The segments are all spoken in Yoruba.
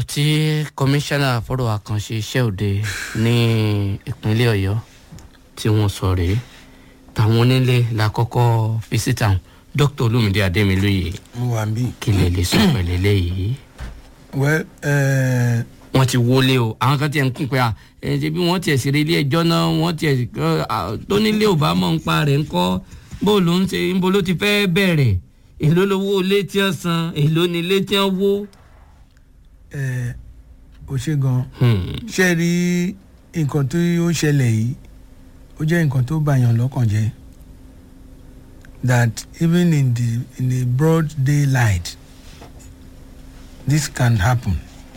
tí kọmíṣánná fọ́rọ̀ àkànṣe iṣẹ́ òde ní ìpínlẹ̀ ọ̀yọ́ tí wọ́n sọ rèé táwọn onílé la kọ́kọ́ fi síta dr olumide ademiloye mo wà ń bí. kí lè lè sọ pẹ̀lẹ́ lẹ́yìí well uh, wọ́n ti wọlé o àwọn kan tiẹ̀ ń kún pé à ẹ̀ ṣe bí wọ́n tiẹ̀ ṣeré ilé ẹjọ́ náà wọ́n tiẹ̀ tó nílé ò bá mọ̀ ń pa rẹ̀ ń kọ́ bó ló ń ṣe ń bo ló ti fẹ́ bẹ̀rẹ̀ èló lowó ilé tí wọ́n san èló ni ilé tí wọ́n wó. ẹ ò ṣe gan Hmm. ṣe rí nǹkan tó ó ṣẹlẹ̀ yìí ó jẹ́ nǹkan tó bàyàn lọ́kàn jẹ́ that even in the in the broad daylight this can happen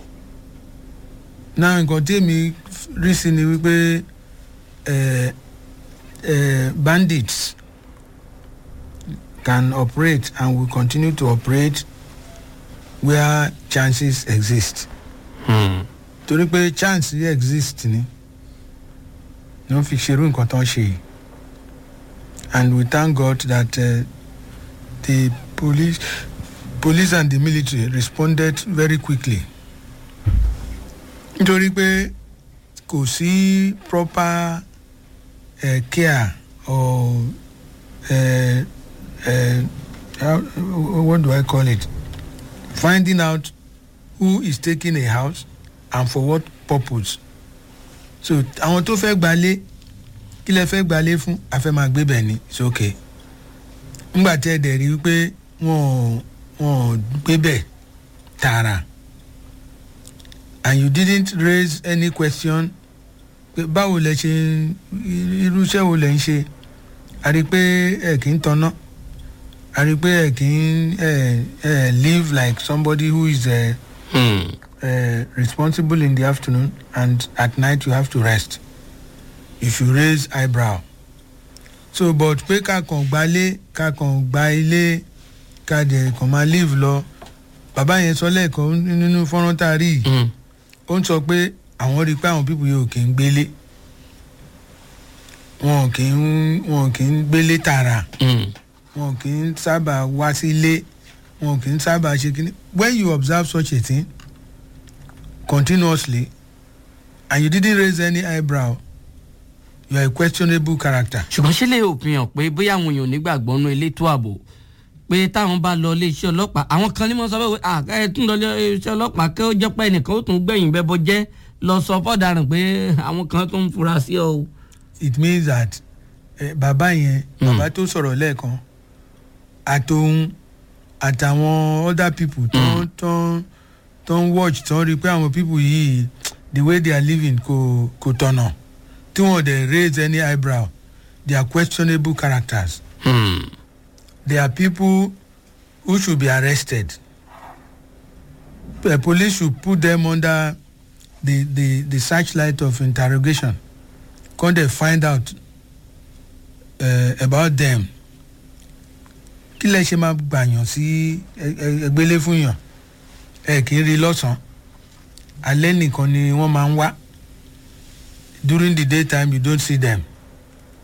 now nǹkan tí èmi rí sí ni wípé ẹ ẹ bandits can operate and will continue to operate where chances exist Hmm. torí pé chance yẹ exist ni ni wọ́n fi ṣerú nǹkan tó ń ṣe yìí and we thank God that uh, the police police and the military responded very quickly nítorí pé kò sí proper uh, care or uh, uh, how, what do I call it finding out who is taking a house and for what purpose so àwọn tó fẹ́ gbalé kí lẹ fẹ́ gbalé fún afẹ́ máa gbé bẹ̀ ni it's okay ńgbà tí ẹ dẹ̀ rí wípé wọ́n wọ́n gbé bẹ̀ tààrà and you didn't raise any question pé báwo lẹ ṣe irú iṣẹ́ wo lẹ ń ṣe a rí i pé ẹ kì í tanná a rí i pé ẹ kì í ẹ ẹ live like somebody who is. Uh, Hmm. uh, responsible in the afternoon and at night you have to rest if you raise eyebrow so but pé ká kàn gbalé ká kàn gba ilé ká dẹ̀ kàn máa live lọ bàbá yẹn sọ lẹ́ẹ̀kan nínú fọ́nrán tá a rí yìí Hmm. ó ń sọ pé àwọn rí i pé àwọn pípù yóò kì í gbélé wọn kì í wọn kì í gbélé tààrà Hmm. wọn kì í sábà wá sílé wọn kì í sábà ṣe kíní when you observe such a thing continuously and you didn't raise any eyebrow you are a questionable character. ṣùgbọ́n ṣé lè òpin hàn pé bóyá àwọn èèyàn ò nígbàgbọ́ nú elétò ààbò pé táwọn bá lọ iléeṣẹ́ ọlọ́pàá àwọn kan ní mo sọ pé à ẹ tún lọ iléeṣẹ́ ọlọ́pàá kí ó jẹ́ pé ẹnìkan ó tún gbẹ̀yìn bẹ́bọ jẹ́ lọ sọ fọ́daràn pé àwọn kan tó ń fura sí ọ o. it means that eh, bàbá yẹn bàbá tó sọ̀rọ̀ lẹ́ẹ̀kan àtòun àtàwọn other people tó tó tó ń watch tó ń rí i pé àwọn people yìí the way they are living kò kò tọ̀nà tí wọ́n dẹ̀ raise any eyebrow they are questionable characters Hmm. they are people who should be arrested the police should put them under the the the searchlight of interrogation come dey find out uh, about them kí lẹ ṣe máa gbàyàn sí ẹ- ẹ- ẹgbẹ́lé fún yàn ẹ kì í rí lọ́sàn-án alẹ́ nìkan ni wọ́n máa ń wá during the day time you don't see them